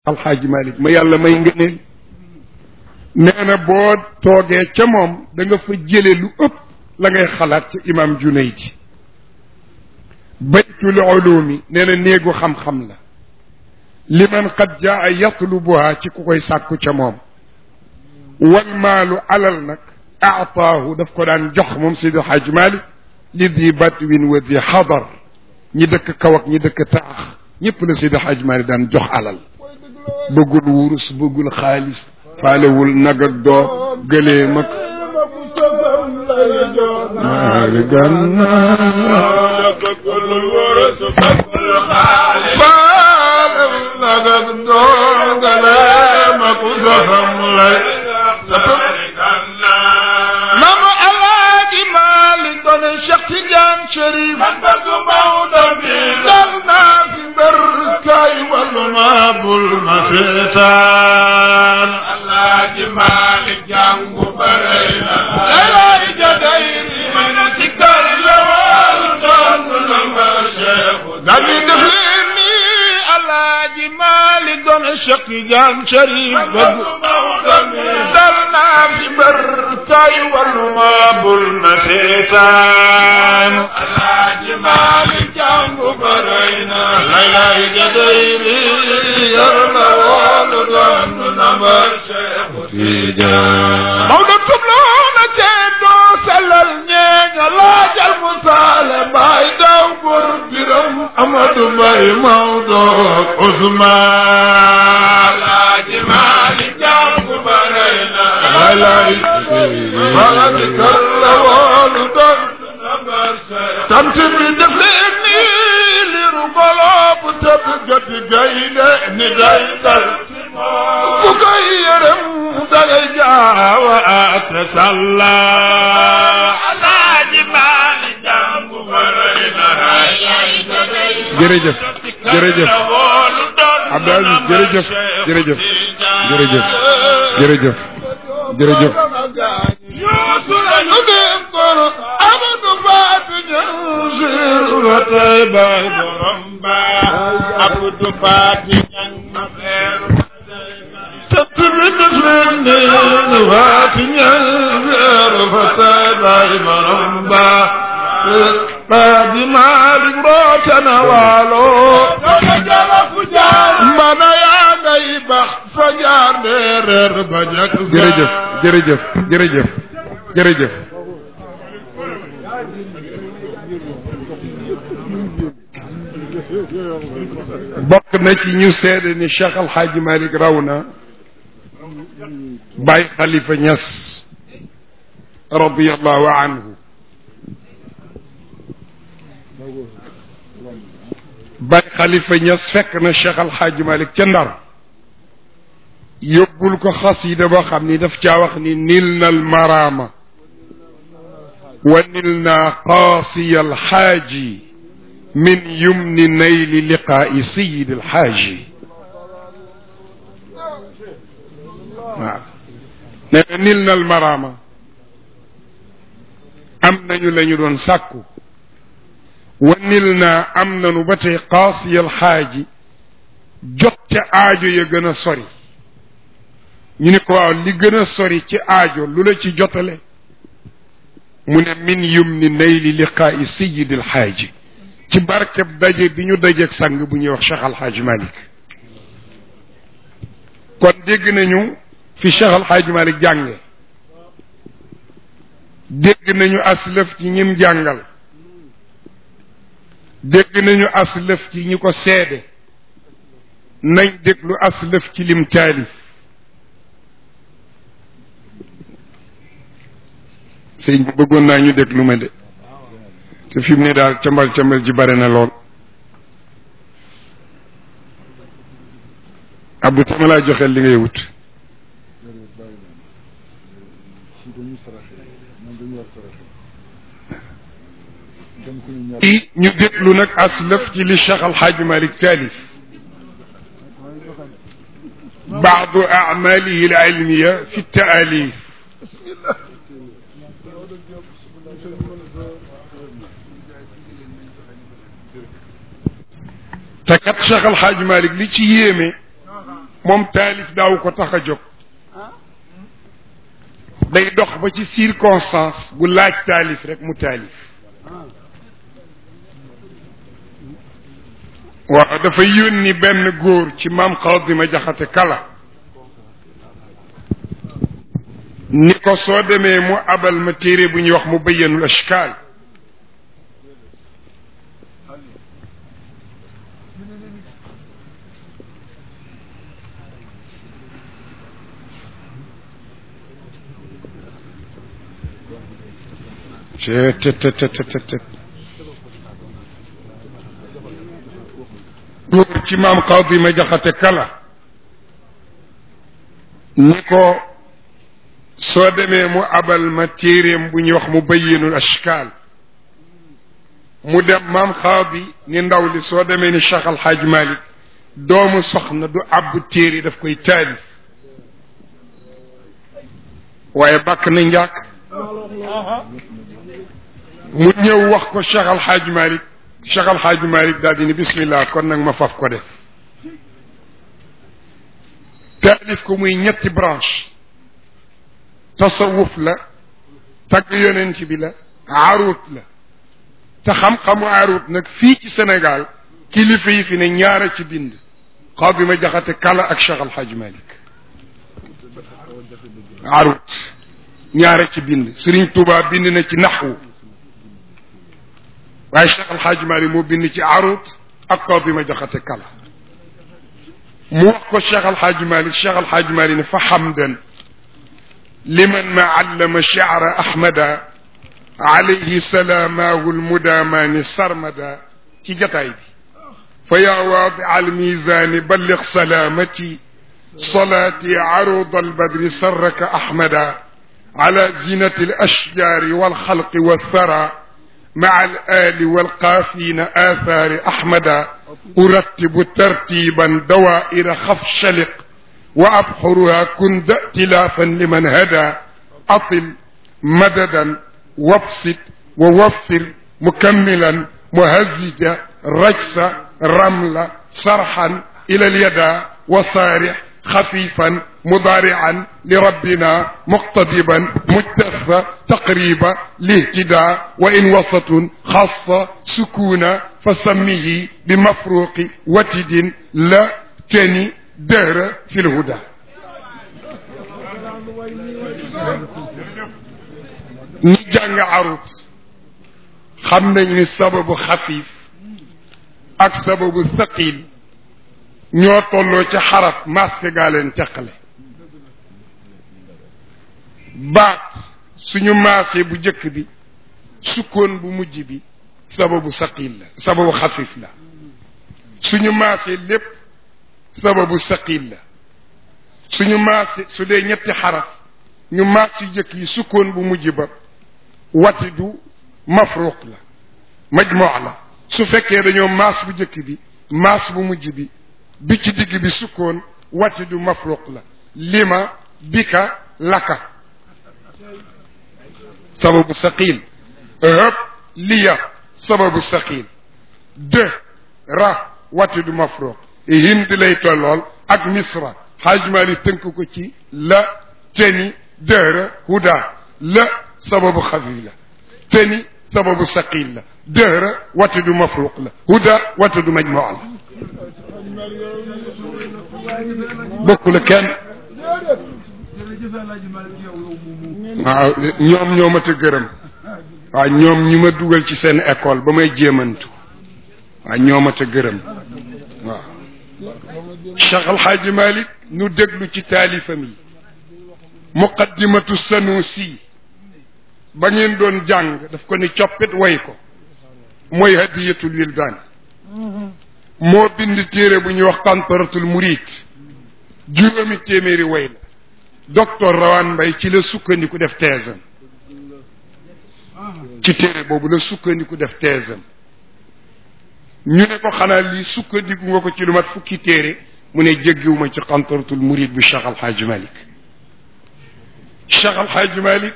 alxaaji malik ma yàlla may ngëneel nee na boo toogee ca moom da nga fa jële lu ëpp la ngay xalaat ca imam junaydi baytul ulumi nee na néegu xam-xam la liman qad jaa yatlubuha ci ku koy sàkku ca moom wal maalu alal nag aataahu daf ko daan jox moom sidi xaaj malik li di batwin wa di xadar ñi dëkk kaw ak ñi dëkk taax ñëpp la sidi xaaj malik daan jox alal bëggul wurus bëggul xaalis faalewul nag ak doo gëleem ak naari gànnaar bëggul wurus bëggul xaalis faalewul nag ak doo gëleem ak soxam lay mama alaaji Maalik doon Cheikh Tidiane Chérif man bëgg Maodo bi dal naa fi mbër kay wàllu ma bul ma seetaan alaaji Maalik jàngu bëri na lay jaday man ci kër la wal doon na ma Cheikh dal def leen ni alaaji Maalik doon Cheikh Tidiane Chérif bëgg Maodo bi dal naa fi mbër kay wàllu ma bul ma seetaan alaaji Maalik jàngu bëri na lay lay jaday yor na woolu doon na ma Cheikh Tidiane Maodo tubloona cee doo sellal ñeeña laajal mu saale mbaay daw bur biram Amadou Mbaye Maodo Ousmane alaaji Maalik jàngu bëri na lay lay Maalik kër la woolu doon tant bi def leen ni liru golo bu tëb gati gaynde ni day dal bu koy yërëm dangay jaawa ate salla alaaji maali jàngu baray na jërëjëf jërëjëf Abdou Aziz jërëjëf jërëjëf jërëjëf jërëjëf jërëjëf yuusu lañu dem koro amadu faatu ñan siru ba tey bay borom ba abdu faati ñan ma feeru sant bi def leen ne faati ñan feeru ba tey bay borom ba Baadi Maalik roote na waalo mbana yaa ngay bax fa jaar ndeereer ba jak jërëjëf jërëjëf jërëjëf jërëjëf bokk na ci ñu seede ni Cheikh Al Hadj Malick raw na Baye Khalifa Niass radiyallahu anhu Baye Khalifa Niass fekk na Cheikh Al Hadj Malick ca Ndar yóbbul ko xasida boo xam ni daf caa wax ni nil na almaraama wa nil na qaasiya alxaaji min yumni nayli liqaai sayid alxaaji waaw nee na nil na almaraama am nañu la ñu doon sàkku wa nil na am nañu ba tey qaasiya alxaaji jot ca aajo ya gën a sori ñu ne ko waaw li gën a sori ci aajo lu la ci jotale mu ne min yum ni nayli liqaa'i sayid alxaaji ci barkeb daje bi ñu dajeeg sang bu ñuy wax Cheikh Alxaaji Malik kon dégg nañu fi Cheikh Alxaaji Malik jànge dégg nañu aslëf ci ñim jàngal dégg nañu aslëf ci ñi ko seede nañ déglu aslëf ci lim taalif sëñ bi bëggoon naa ñu déglu ma de te fi mu ne daal cambal cambal ji bare na lool Abdou tama laa joxeel li ngay wut i ñu déglu nag aslëf ci li Cheikh Alxaaji Malik taalif baadu amalihi alilmiya fi taalif te kat Cheikh Al Hadj Malick li ci yéeme moom taalif daaw ko tax a jóg day dox ba ci circonstance bu laaj taalif rek mu taalif waaw dafa yónni benn góor ci maam Xaadima Jaxate Kala ni ko soo demee mu abal ma téere bu ñuy wax mu bayyanul ashkaal tet góor ci maam Xaadima Jaxate Kala ni ko soo demee mu abal ma téeréem bu ñuy wax mu bayyinul ashkaal mu dem maam xaadi ni ndaw li soo demee ni Cheikh Al Hadj Malick doomu soxna du àbb téere daf koy taalif waaye bàkk na njàkk mu ñëw wax ko Cheikh Al Hadj Malick Cheikh Al Hadj Malick daal di ni bismillah kon nag ma faf ko def taalif ko muy ñetti branche tasawuf la tagg yonent bi la aruut la te xam-xamu aruut nag fii ci Sénégal kilifa yi fi ne ñaara ci bind Xaadima Jaxate Kala ak Cheikh Al Hadj Malick aruut ñaara ci bind Serigne Touba bind na ci naxwu waaye Cheikh Al Hadj Malick moo bind ci aruut ak Xaadima Jaxate Kala mu wax ko Cheikh Al Hadj Malick Cheikh Al Hadj Malick ne fa xamdan liman ma allama shi'ra ahmada alayhi salaamahu almudaamaani sarmada ci jataay bi fa yaa waadi almiizaani ballig salaamati salaati aruda albadri sarraka ahmada ala zinati alashjaari walxalqi walthara مع الآل والقافين آثار أحمد أرتب ترتيبا دوائر خفشلق وأبحرها كند ائتلافا لمن هدى أطل مددا وابسط ووفر مكملا مهزجا رجس رملا صرحا إلى اليدا وصارح خفيفا مضارعا لربنا مقتضبا مجتث تقريبا لاهتداء وإن وسط خاصة سكونا فسميه بمفروق وتد لا تني دهر في الهدى ñi jàng arut xam nañ ni sababu xafiif ak sababu saqil ñoo tolloo ci xaraf masque gaa leen teqale baat suñu maasee bu jëkk bi sukkoon bu mujj bi sababu saqil la sababu xafiif la suñu maasee lépp sababu saqil la suñu maasee su dee ñetti xaraf ñu maas yu jëkk yi sukkoon bu mujj ba wati du mafruq la majmoo la su fekkee dañoo maas bu jëkk bi maas bu mujj bi bi ci digg bi sukkoon wati du mafruq la lima bika laka sababu saqil hëb liya sababu saqil de ra wati du mafruq hind lay tollool ak misra xaajmaali tënk ko ci la teni dëhra huda la sababu xafif la teni sababu saqil la dëhra wati du mafruq la huda wati du majmoo la bokku la kenn waaw ñoom ñoo ma te gërëm waaw ñoom ñi ma dugal ci seen école ba may jéemantu waaw ñoo ma te gërëm waaw Cheikh Al Hadj Malick nu déglu ci taalifam yi muqaddimatu sanusi ba ngeen doon jàng daf ko ni coppit way ko mooy hadiyatul wildaan moo bind téere bu ñuy wax tantaratul murid juróomi téeméeri way la docteur Rawane Mbaye ci la sukkandiku def teesam ci téere boobu la sukkandiku def teesam ñu ne ko xanaa lii sukkandiku nga ko ci lu mat fukki téere mu ne jéggiwuma ci tantaratul murid bu Cheikh Al Hadj Malick Cheikh Al Hadj Malick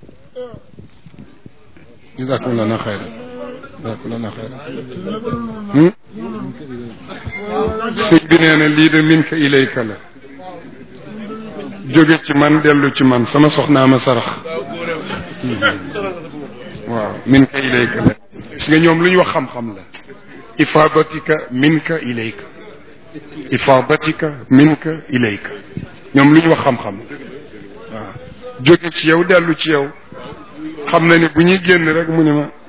jazakum lana xayran jazakum lana xayran sëñ bi nee na lii de min ka ilayka la jóge ci man dellu ci man sama soxnaa ma sarax waaw min ka ilayka la gis nga ñoom lu ñu wax xam-xam la ifadatika minka ilayka ifadatika minka ilayka ñoom lu ñu wax xam-xam la waaw jóge ci yow dellu ci yow xam na ne bu ñuy génn rek mu ne ma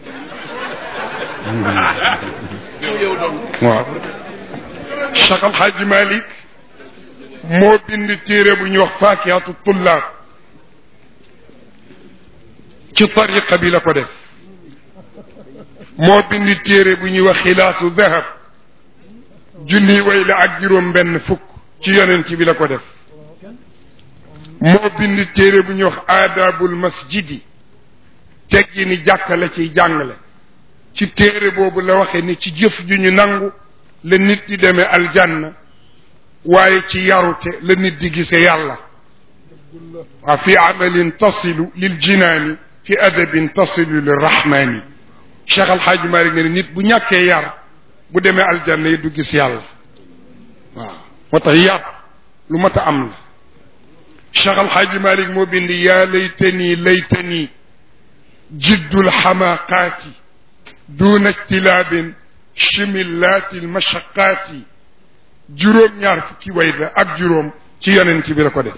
waaw Cheikh Al Hadj Malick moo bind téere bu ñuy wax faakihatu tullaab ci tariqa bi la ko def moo bind téere bu ñuy wax xilaasu dahab junni way la ak juróom benn fukk ci yonent bi la ko def moo bind téere bu ñuy wax aadaabul masjidi teggi ni jàkka la ciy jàngale ci téere boobu la waxe ni ci jëf ju ñu nangu la nit di demee aljanna waaye ci yarute la nit di gise yàlla waa fi amalin tasilu lil jinaani fi adabin tasilu lir rahmaani Cheikh Al Hadj Malick ne nit bu ñàkkee yar bu demee aljanna yi du gis yàlla waaw moo tax yar lu mat a am la Cheikh Al Hadj Malick moo bind yaa laytani laytani jiddul xamaaqaati duuna ijtilaabin chimillaati almashaqaati juróom-ñaar fukki way la ak juróom ci yonent bi la ko def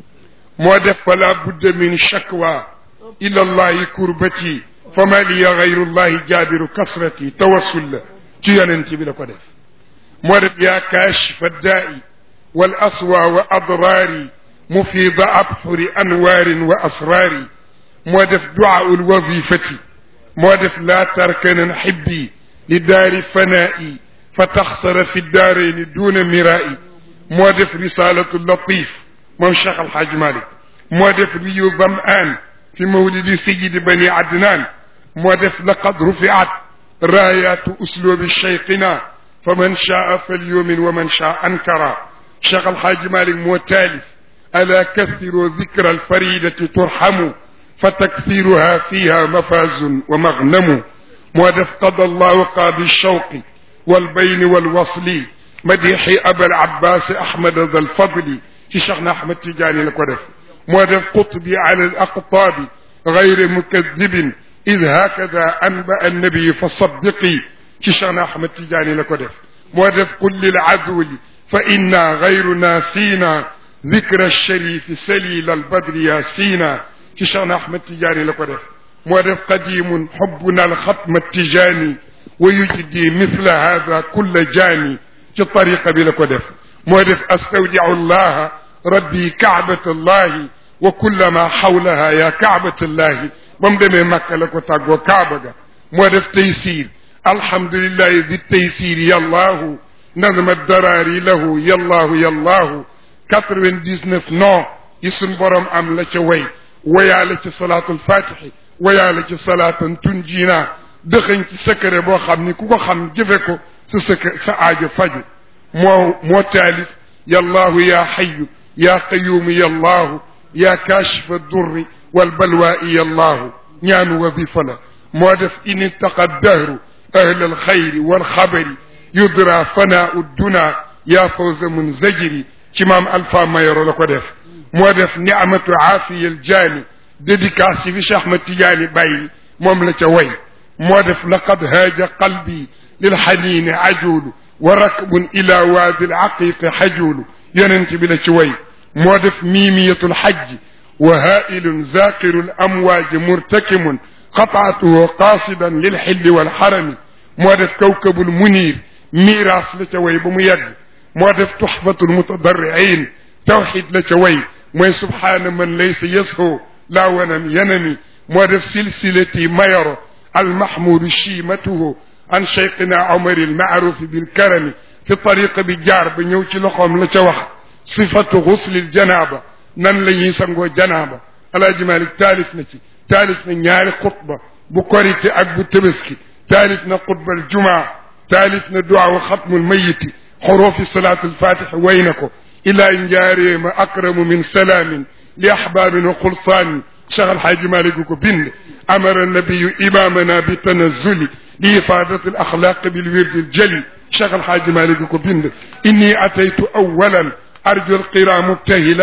moo def fala budda min shakwa ila allahi kurbati fama liya gayru llahi jaabiru kasrati tawassul la ci yonent bi la ko def moo def yaa kaashifa daai wal aswa wa adraari mufida abxuri anwaarin wa asraari moo def duaau lwazifati moo def laa tarkanan xibbi li daari fanaa'i fa taxsara fi daarayni duuna miraa'i moo def risalatu latif moom Cheikh Al Hadj Malick moo def riyu damaan fi mawlidi sayidi bani adnaan moo def laqad rufiat raayaatu uslubi cheikhina fa man shaa falyumin wa man shaa ankara Cheikh Al Hadj Malick moo taalif alaa kathiru dikra alfaridati turhamu fa takthiruha fiha mafazun wa magnamu moo def qada allahu qaadi shawqi walbayni walwasli madixi abal abbas ahmad dal fadli ci cheikh na ahmad tijaani la ko def moo def qutbi ala al aqtaabi gayre mukadibin id hakada anba annabi fa saddiqi ci cheikh na ahmad tijaani la ko def moo def qul lil azwli fa inna gayruna siina ذكر الشريف سليل البدر ياسينا ci cheikh na ahmad tijaani la ko def moo def qadimun xubbuna alxatma tijaani wa yujdi mithla hada kulla jaani ci tariqa bi la ko def moo def astawdiu llaha rabbi kaabata llahi wa kulla ma xawlaha ya kaabata llahi ba mu demee makka la ko tàggoo kaaba ga moo def taysir alhamdulillahi di taysir yallahu nadma daraari lahu yallahu yallahu quatre-vingt-dix-neuf non yi suñ borom am la ca way wayaale ci salaatul fatixi wayaale ci salaatan tunjiina dëxëñ ci secret boo xam ni ku ko xam jëfe ko sa secret sa aajo faju moo moo taalif yallahu ya xayu ya qayuumu yallahu ya kaashifa durri walbalwaa'i yallahu ñaanu wadifa la moo def in ittaqa dahru ahla alxayri walxabari yudra fanaau duna ya fawza munzajiri ci maam alfa mayoro la ko def moo def niamatu aafiya aljaani dédicace bi Cheikh Ahmad Tidiane bàyyi moom la ca way moo def laqad haaja qalbi lilxaniini ajuulu wa rakbun ila waadi alaqiqi xajuulu yonent bi la ci way moo def miimiyatu lxajji wa haailun zaqiru lamwaaji murtakimun qataatuhu qaasidan lilxilli walxarami moo def kawkabul muniir miiraas la ca way ba mu yegg moo def tuxfatul mutadarriin tawxid la ca way mooy subhaana man laysa yasho laa wanam yanami moo def silsilati mayoro almahmudu chiimatuhu an cheikhina omar almaarufi bilkarami fi tariqa bi jaar ba ñëw ci loxoom la ca wax sifatu xuslil janaaba nan la ñuy sangoo janaaba alaaji malik taalif na ci taalif na ñaari xutba bu korite ak bu tëbaski taalif na xutbal jumaa taalif na duwaawu xatmul mayiti xurufi salaatu alfatixi way na ko ilaa njaareema akramu min salaamin li ahbaabin wa xulsaani cheikh alxaaji malik ko bind amara nabiyu imamana bi tanazuli li ifaadati alaxlaaq bilwirdi aljali cheikh alxaaji malik ko bind inni ataytu awalan arju alqira mubtahila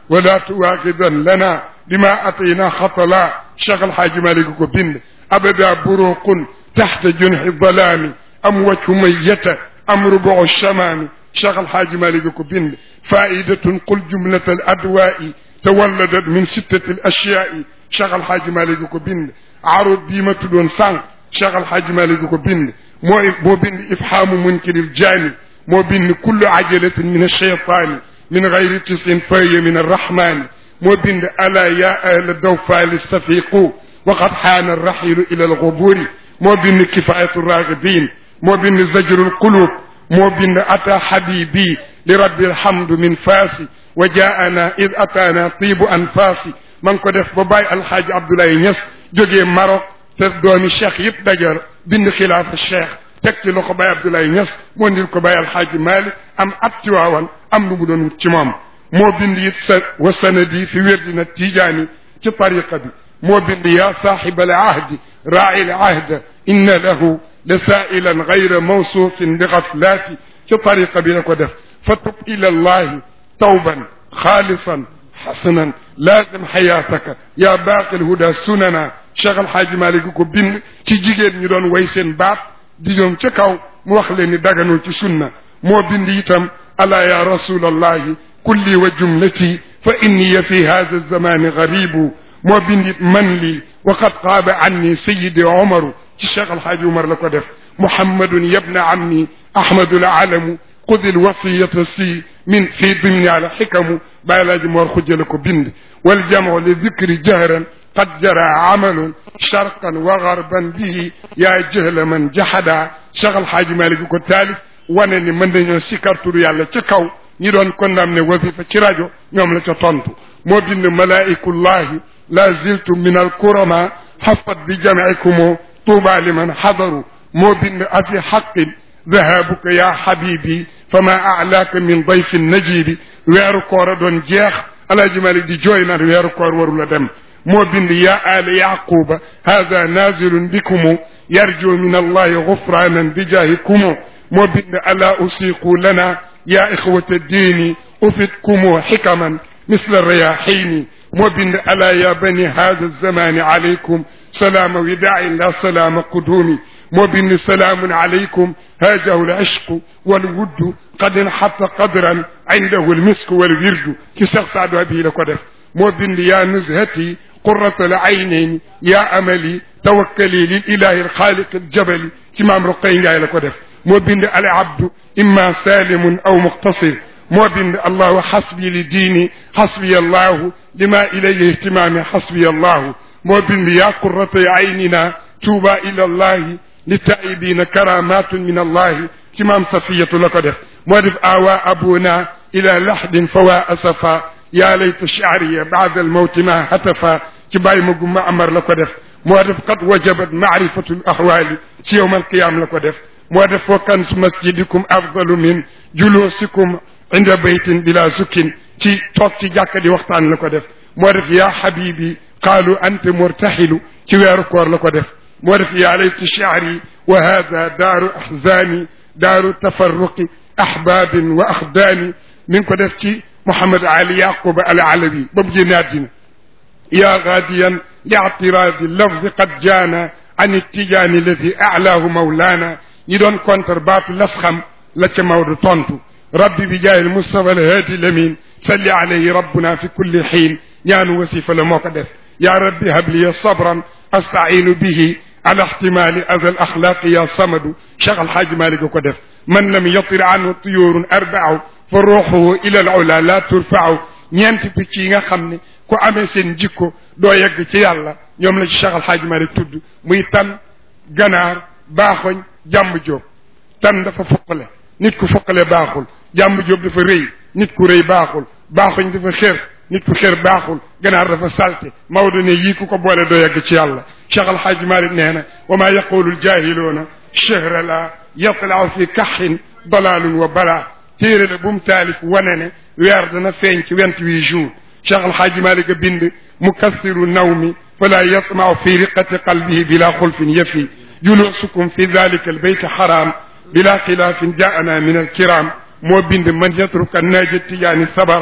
ولا تواخذا لنا بما أتينا خطلا شيخ الحاج مالك كبند أبدا بروق تحت جنح الظلام أم وجه ميتة أم ربع الشمام شيخ الحاج مالك كبند فائدة قل جملة الأدواء تولدت من ستة الأشياء شيخ الحاج مالك كبند عرض ديمة دون سانق cheikh alhaji malik ko bind moo moo bind ifhamu munkiril jaani moo bind kullu ajalatin min alcheytani min gayri tisin fahiya min arrahmani moo bind ala ya ahla dawfali stafiqu waqad xaana arraxilu ila alquburi moo bind kifayatu ragibin moo bind zajru alqulub moo bind ata habibi li rabbi alhamdu min faasi wa jaana id ataana tibu anfaasi ma ngi ko def ba bàyyi alhaaji abdoulaye ñas jógee Maroc te doomi cheikh yëpp dajar bind xilaafa cheikh teg ci loxo Baye Abdoulaye Niass moo ndil ko Baye Alxaaji Malik am at ci waawan am lu mu doon wut ci moom moo bind it sa wa sanadi fi wérdina tijaani ci tariqa bi moo bind yaa saaxiba al ahdi raaci al ahda inna lahu la saailan gayra mawsuufin bi gaflaati ci tariqa bi la ko def fa tub ila allahi tawban xaalisan xasanan laazim xayaataka yaa baaqi alhuda sunana cheikh alxaaji malik ko bind ci jigéen ñu doon way seen baat di ñoom ca kaw mu wax leen ni daganul ci sunna moo bind itam ala ya rasul allahi kulli wa jumlati fa inni fi hada alzamani garibu moo bind it man lii wa qad qaaba anni sayidi omaru ci cheikh alxaaji umar la ko def muhammadun yabna ammi ahmadul alamu خذ الوصية سي من في ضمن على حكم بالاج مور خجل بند والجمع للذكر جهرا قد جرى عمل شرقا وغربا به يا جهل من جحدا شغل حاج مالك كو تالف wane mën nañoo sikar turu yàlla ci kaw ñi doon condamné wasifa ci rajo ñoom la ca tontu moo bind malaikullahi la ziltu min alkurama xafat bi jamcikum tuuba liman xadaru moo bind afi xaqin ذهابك يا حبيبي فما أعلاك من ضيف النجيب weeru koor a doon jeex alaaji malik di jooy naan weeru koor warula dem moo bind ya ala yaquba hada nazilun bikumu yarju min allahi gufranan bijahikumu moo bind ala usiqu lana ya ixwata diini ufidkumu xikaman misla rayaxini moo bind ala ya bani hada alzamani alaykum salaama widain la salaama qudumi moo bind salaamun alaykum haajahu alishqu walwuddu qad inxatta qadran indahu almisku walwirdu ci Seex Saadu Abi la ko def moo bind yaa nuzhati qurrata alaynayn yaa amali tawakkali lil ilahi alxaaliq aljabali ci maam Roqay Njaay la ko def moo bind al abdu imma salimun aw muqtasir moo bind allahu xasbi li diini xasbi allahu lima ilayhi ihtimaami xasbi allahu moo bind yaa qurrata aynina tuuba ila allahi للتائبين كرامات من الله كمام صفية لك moo def awa abuna ila lahdin fawa asafa ya layta sha'riya ba'da almawti ma hatafa ci bàyyi ma gumma amar la ko def moo def qad wajabat ma'rifatu alahwali ci yowm alqiyam la ko def moo def wa kansu masjidikum afdalu min julusikum inda baytin bila sukkin ci toog ci jàkka di waxtaan la ko def moo def ya habibi qaalu anta murtahilu ci weeru koor la ko def moo def yaa layti shi'ri wa hada daaru ahzani daaru tafarruqi ahbabin wa axdaani mi ngi ko def ci Mouhamed Ali Yaquba al Alawi ba mu génne àddina yaa gaadiyan li i'tiraadi lafzi qad jaana an ittijaani alladi a'laahu mawlaana ñi doon contre baatu las xam la ca Maodo tontu rabbi bi jaay Mustafa al haadi lamin salli alayhi rabbuna fi kulli xiin ñaanu wasifa la moo ko def yaa rabbi habliya sabran asta'iinu bihi على احتمال أذى الأخلاق يا صمد شيخ الحاج مالك كدف من لم يطر عنه طيور أربع فروحه إلى العلا لا ترفع ñeenti picc yi nga xam ne ku amee seen jikko doo yegg ci yàlla ñoom la ci Cheikh Al Hadj Malick tudd muy tan ganaar baaxoñ jàmb jóob tan dafa foqale nit ku foqale baaxul jàmb jóob dafa rëy nit ku rëy baaxul baaxoñ dafa xër nit ku xër baaxul ganaar dafa salte Maodo ne yii ku ko boole doo yegg ci yàlla Cheikh Al Hadj Malick nee na wa maa yaqulu ljahiluuna chehra la yatlaaw fi kaxin dalalun wa bala téere la bu mu taalif wane ne weer dana feeñ ci vingt-huit jours Cheikh Al Hadj Malick a bind mukassiru nawmi fala yatmau fi riqati qalbihi bila xulfin yafi julusukum fi dalika albayt xaram bila xilaafin jaana min alkiram moo bind man yatruka naaja tijaani sabara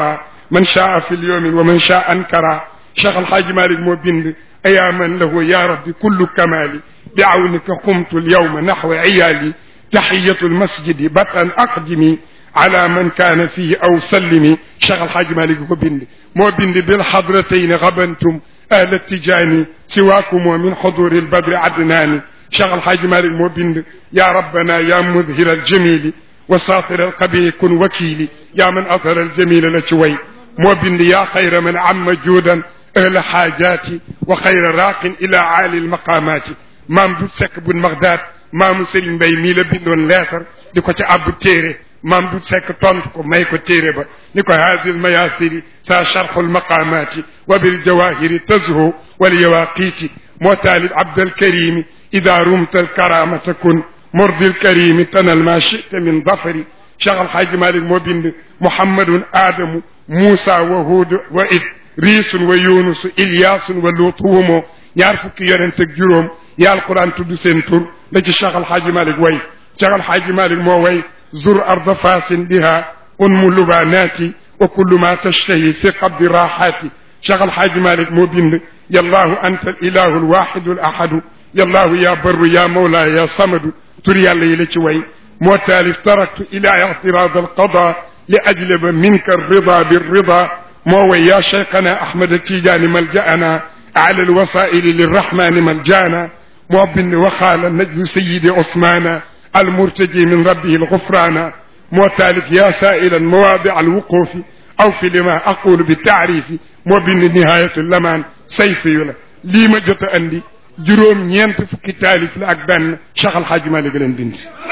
man shaa fi lyawmi wa man shaa ankara cheikh alhaaji malik moo bind ayaa man lahu ya rabbi kullu kamali bi awnika qumtu lyawma naxwa iyaali taxiyatu lmasjidi batan aqdimi ala man kaana fihi aw sallimi cheikh alhaaji malik ko bind moo bind bilxadratayni gabantum ahla tijaani siwaakumoo min xuduri lbadri adnaani cheikh alhaaji malik moo bind ya rabbana ya mudhira aljamili wa saatira alqabihi kun wakili ya man athara aljamila la ci way moo bind yaa xayra man amma juudan ahla xaajaati wa xayra raaqin ila aali almaqaamaati maam du sekk bun magdaad maamu sëriñ mbay mii la bindoon leetar di ko ca abbu téere maam du sekk tontu ko may ko téere ba ni ko haadi almayaasiri sa charxu almaqaamaati wa biljawahiri tazhu walyawaqiiti moo taalib abdalkarimi ida rumta alkaramata kun mordi alkarimi tanal ma chita min dafari cheikh alhaaji malik moo bind muhammadun aadamu muusa wa huud wa id riisun wa yunusu ilyaasun wa luutu wumoo ñaar fukki yonent ak juróom ya alquran tudd seen tur la ci cheikh alhaaji malik way cheikh alhaaji malik moo way zur arda fasin biha unmu lubanati wa kullu ma tashtahi fi qabdi raxaati cheikh alhaaji malik moo bind yallahu anta alilahu alwaxidu alahadu yallahu ya barru ya mawla ya samadu tur yàlla yi la ci way moo taalif taraktu ila ictirad alqada li ajlaba minka alrida birrida moo way ya cheikhana ahmad tijaani maljaana ala alwasaili lirrahmani maljaana moo bind waxaala najlu sayidi osmana المرتجي من ربه الغفران معتالف يا سائلا مواضع الوقوف أو في لما أقول بالتعريف وبن نهاية اللمان سيفي لا lii ma jot a andi juróom ñeent fukki taalif la ak benn Cheikh Al Hadj Malick leen bind.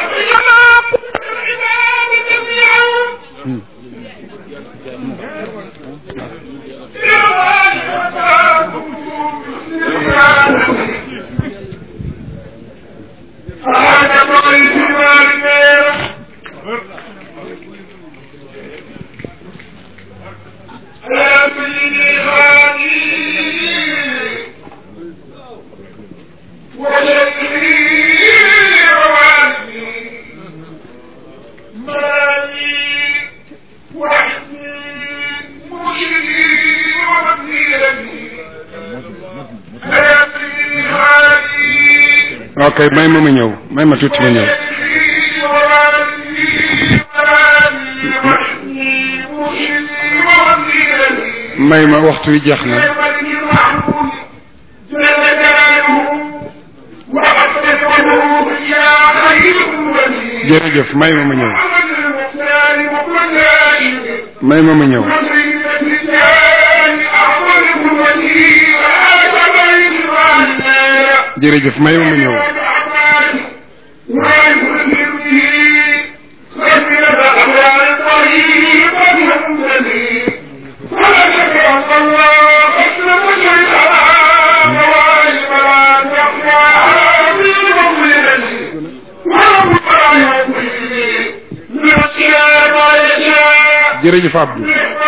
ok may ma ma ñëw may ma tuuti ma ñëw may ma waxtu wi jeex na jërëjëf may ma ma ñëw may ma ma ñëw jërëjëf may ma ma ñëw jërëjëf Abdou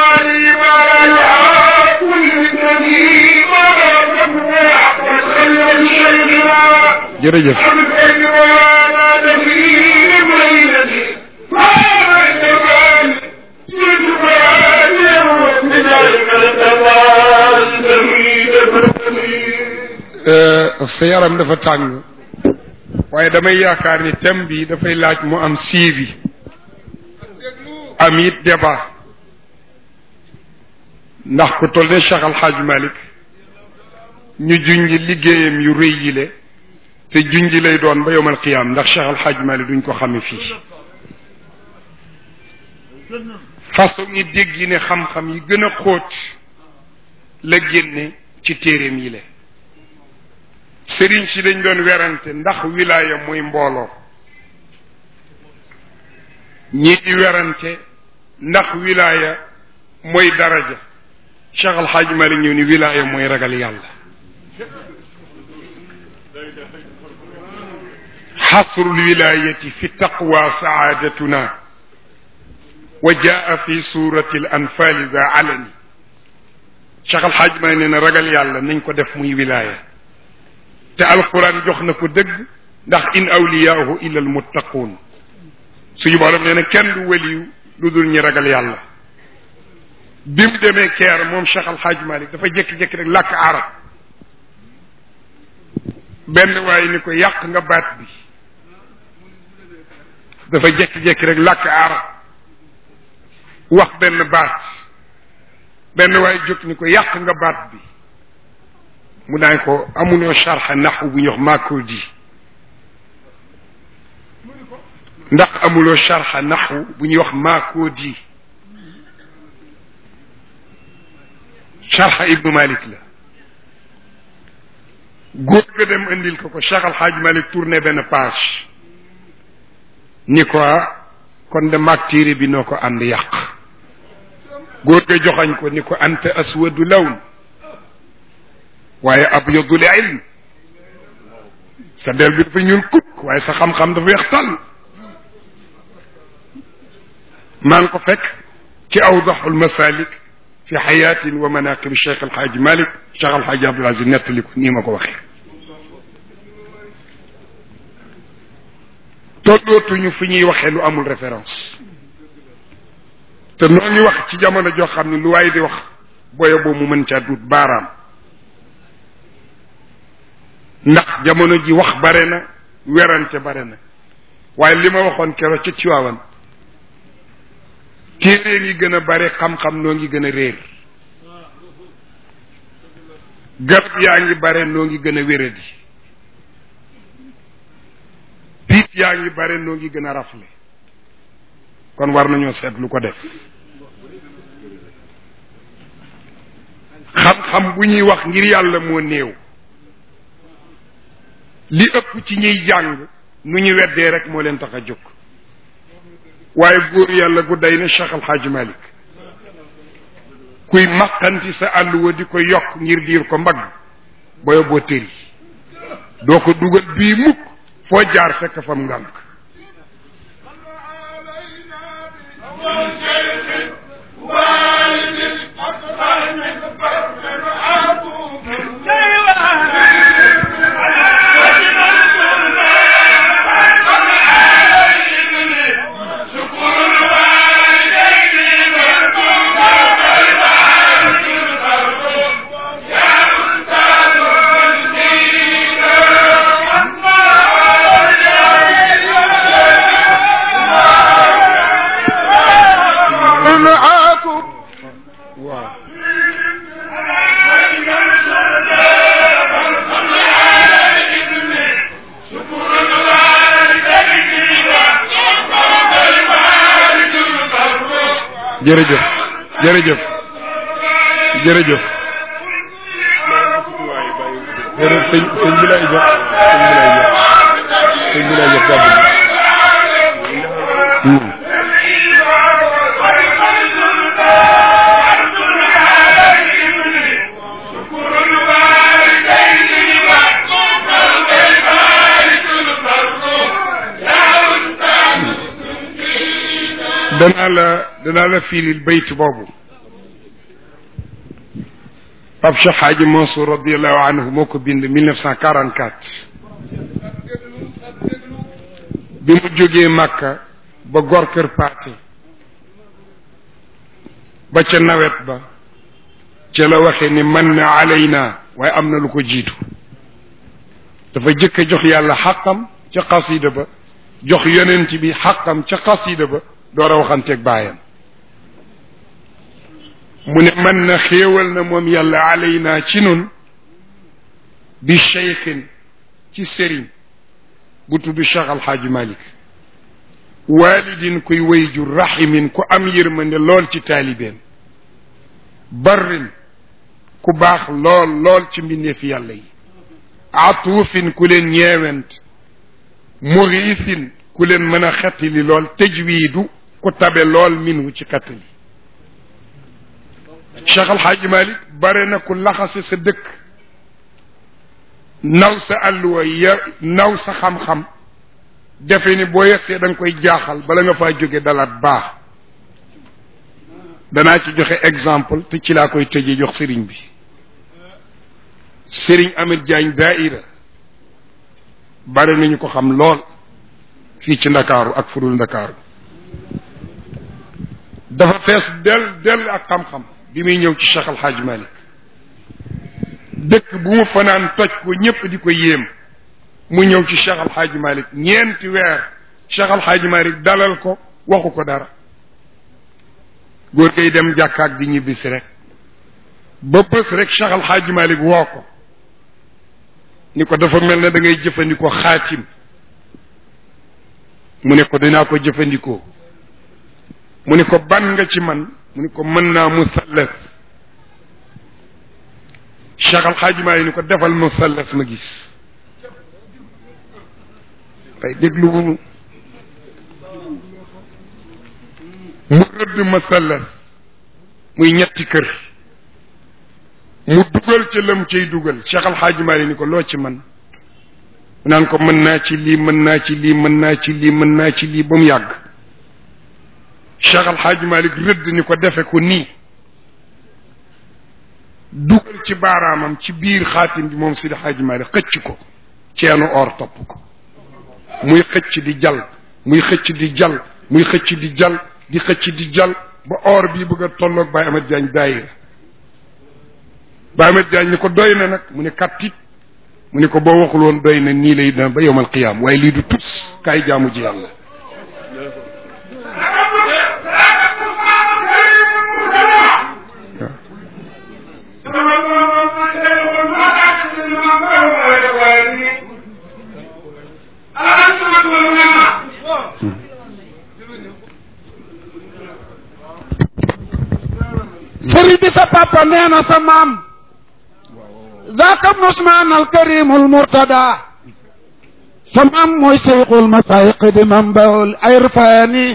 jërëjëf sa yaram dafa tàng waaye damay yaakaar ni thème bi dafay laaj mu am suivi am it débat ndax ku toll ne Cheikh Al Hadj Malick ñu junj liggéeyam yu rëy yile te junj lay doon ba yowmal qiyaam ndax Cheikh Al Hadj Malick duñ ko xame fii façon ñi dégg yi ne xam-xam yi gën a xóot la génne ci téeréem yi le sëriñ si dañ doon werante ndax wilaaya mooy mbooloo ñii di werante ndax wilaaya mooy daraja Cheikh Al Hadj Malick ñëw ni wilaaya mooy ragal yàlla xasru lwilayati fi taqwa saadatuna wa jaa fi surati al anfali za alani Cheikh Al Hadj Malick nee na ragal yàlla nañ ko def muy wilaaya te alquran jox na ko dëgg ndax in awliyaahu illa almuttaquun suñu borom nee na kenn du waliyu lu dul ñi ragal yàlla bi mu demee keer moom Cheikh Al Hadj Malick dafa jékki-jékki rek làkk arab benn waaye ni ko yàq nga baat bi dafa jékki-jékki rek làkk arab wax benn baat benn waaye jóg ni ko yàq nga baat bi mu daañ ko amuloo charxa naxu bu ñu wax maakodi ndax amuloo charxa naxu bu ñuy wax maakodi charxa ibnu malik la góor ga dem indil ko ko Cheikh Al Hadj Malick tourné benn page ni ko kon de maag téere bi noo ko ànd yàq góor ga joxañ ko ni ko anta aswadu lawn waaye abyadul ilm sa del bi dafa ñuul kukk waaye sa xam-xam dafa weex tàll maa ngi ko fekk ci awdaxul masalik fi xayaatin wa manaqib Cheikh El Hadj Malick Cheikh El Hadj Abdoul Aziz nettali ko nii ma ko waxee. tollootuñu fi ñuy waxee lu amul référence te noo ngi wax ci jamono joo xam ne lu waaye di wax booye boo mu mën caa duut baaraam ndax jamono ji wax bare na werante bare na waaye li ma waxoon keroog ca Tiwaawan téere ngi gën a bare xam-xam noo ngi gën a réer garab yaa ngi bare noo ngi gën a wéradi piis yaa ngi bare noo ngi gën a rafle kon war nañoo seet lu ko def xam-xam bu ñuy wax ngir yàlla moo néew li ëpp ci ñuy jàng nu ñu weddee rek moo leen tax a jóg waaye góor yàlla gu day ne Cheikh Al Hadj Malick kuy maqanti sa àlluwa di ko yokk ngir diir ko mbagg booyo boo tëri doo ko dugal bii mukk foo jaar fekk fam ngànk waaw jërëjëf jërëjëf jërëjëf jërëjëf sëñ sëñ bi lay jox sëñ bi lay jox sëñ bi lay jox gàddu gi danaa la danaa la fiilil bayt boobu Pape Cheikh Hadji Mansour radiallahu anhu moo ko bind 1944 bi mu jógee Màkka ba gor kër paate ba ca nawet ba ca la waxee ni man na alayna waaye am na lu ko jiitu dafa jëkk a jox yàlla xaqam ca xasida ba jox yonent bi xaqam ca xasida ba door a waxanteeg baayam mu ne man na xéewal na moom yàlla alayna ci nun bi cheikhin ci sëriñ bu tudd Cheikh Alxaaji Malik walidin kuy wayjur rahimin ku am yërmande lool ci taalibeem barrin ku baax lool lool ci mbindeefi yàlla yi atuufin ku leen ñeewent muriisin ku leen mën a xettali lool tajwiidu ku tabe lool minhu ci xettali Cheikh Alxaaji Malik bare na ku laxase sa dëkk naw sa àlluwa ya naw sa xam-xam defe ni boo yegsee da nga koy jaaxal bala nga faa jóge dalaat baax danaa ci joxe exemple te ci laa koy tëjee jox sëriñ bi sëriñ Amet Jaañ daaira bare nañu ko xam lool fii ci ndakaaru ak furul ndakaaru dafa fees del del ak xam-xam bi muy ñëw ci Cheikh Al Hadj Malick dëkk bu mu fanaan toj ko ñépp di ko yéem mu ñëw ci Cheikh Al Hadj Malick ñeenti weer Cheikh Al Hadj Malick dalal ko waxu ko dara góor gay dem jàkkaak di ñibbisi rek ba bés rek Cheikh Al Hadj Malick woo ko ni ko dafa mel ne da ngay jëfandikoo xaatim mu ne ko dinaa ko jëfandikoo mu ne ko ban nga ci man mu ne ko mën naa musallas Cheikh Al Hadj Malick ni ko defal musallas ma gis ay déglu mu mu rëdd musallas muy ñetti kër mu dugal ca lam cay dugal Cheikh Al Hadj Malick ni ko loo ci man mu naan ko mën naa ci lii mën naa ci lii mën naa ci lii mën naa ci lii ba mu yàgg Cheikh Al Hadj Malick rëdd ni ko defe ko nii dugal ci baaraamam ci biir xaatim bi moom Sidi Hadj Malick xëcc ko ceenu or topp ko muy xëcc di jal muy xëcc di jal muy xëcc di jal di xëcc di jal ba or bii bëgg a tolloog Baye Ahmed Diagne daayira Baye Ahmed Diagne ni ko doy na nag mu ne kattit mu ne ko boo waxul woon doy na nii lay daan ba yowmal qiyaam waaye lii du tus kaay jaamu ji yàlla sëriñ bi sa papa nee na sa maam zaaka Usmaan al karimul murtada sa maam mooy seyxul masaayiq di mambaul irfaani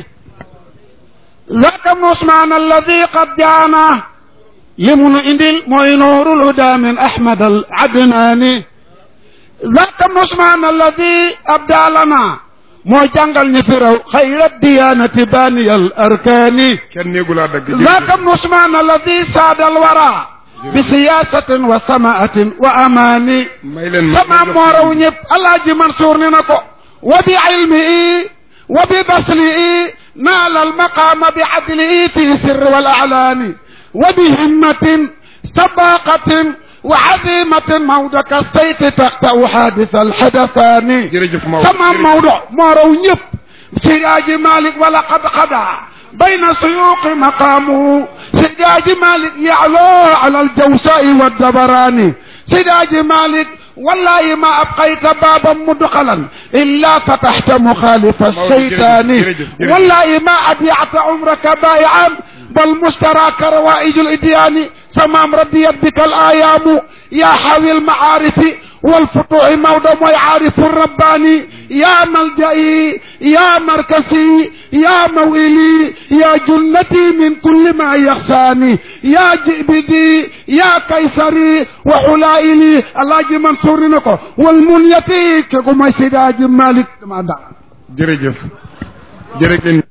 zaaka Usmaan alladi qad jaana li mu nu indil mooy nuurul huda min Ahmad al Adnaani zaaka Usmaan alladi abdalana moo jàngal ñi fi raw xayra diyaanati baaniyal arkaani kenn néegu laa dagg zaaka Usmaan alladi saadal wara bi siyaasatin wa samaatin wa amaani may leen ma sama moo raw ñëpp alaaji Mansour ni na ko wa bi ilmihi wa bi baslihi naala almaqaama bi adlihi fi sirri wal alaani wa bi himmatin sabaqatin wa azimatin mawdo ka sayti taqta'u xaadisa alxadasaani jërëjëf Maodo sama Maodo moo raw ñëpp Siraaji Malik wala qad xadaa بين سيوق مقامه سيداج مالك يعلو على الجوساء والدبراني سيداج مالك والله ما أبقيت بابا مدخلا إلا فتحت مخالف الشيطان والله ما أضيعت عمرك بائعا بل مشتراك روائج الإديان سمام رديت بك الآيام يا حاوي المعارف والفتوح موضع ويعارف الرباني يا ملجئي يا مركزي يا موئلي يا جنتي من كل ما يخشاني يا جئبدي يا كيسري وحلائلي الله منصور نكو والمنيتي كما سيداج مالك ما دا jërëjëf jërëjëf